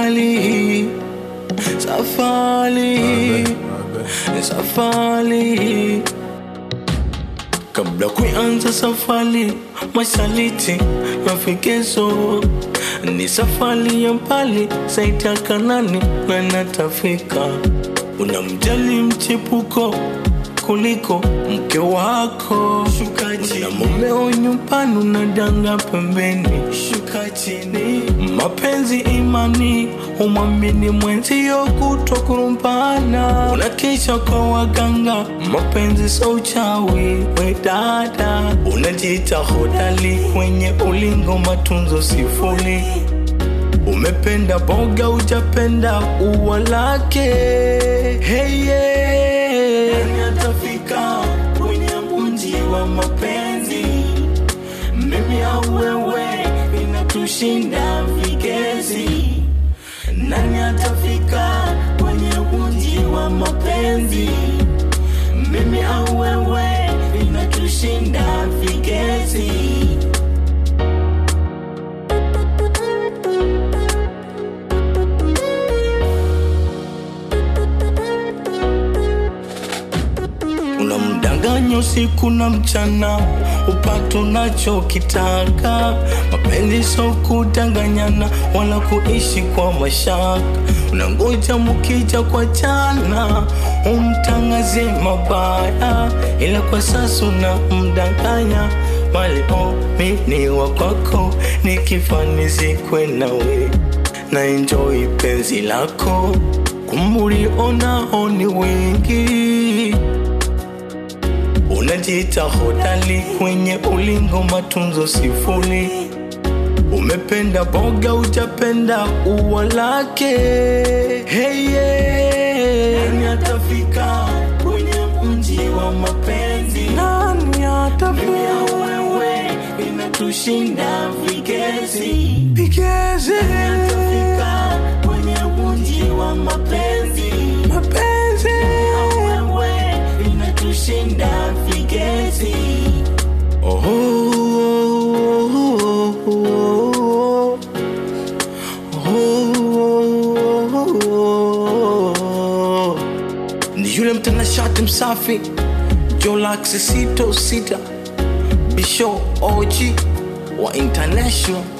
safari safari safari kabla kuanza safari mashariti mafikizo ni safari ya mbali zaidi ya kanani na natafika unamjali mchepuko kuliko mke wako shuka chini na mumeo nyumbani unadanga pembeni shuka chini mapenzi imani umwamini mwenzio kutwa kurumbana unakesha kwa waganga mapenzi so uchawi we dada unajiita hodali kwenye ulingo matunzo sifuri umependa boga ujapenda ua lake hey, yeah. Nani atafika kwenye mji wa mapenzi mimi au wewe inatushinda vigezi nani atafika kwenye mji wa mapenzi mimi au wewe inatushinda vigezi unamdanganya usiku na mchana upate unachokitaka mapenzi so kudanganyana wala kuishi kwa mashaka unangoja mukija kwa jana umtangaze mabaya ila kwa sasa unamdanganya maliomini wa kwako nikifanizikwe nawe na enjoy penzi lako kumulionao ni wengi unajiita hodali kwenye ulingo matunzo sifuri umependa boga ujapenda ua lake hey, yeah. nani atafika kwenye mji wa mapenzi nani atafika wewe inatushinda vigezi vigezi nani atafika kwenye mji wa mapenzi mapenzi wewe inatushinda vigezi oh, oh, oh, oh, oh, oh. ni yule mtanashati msafi jolaksisito sita bisho og wa international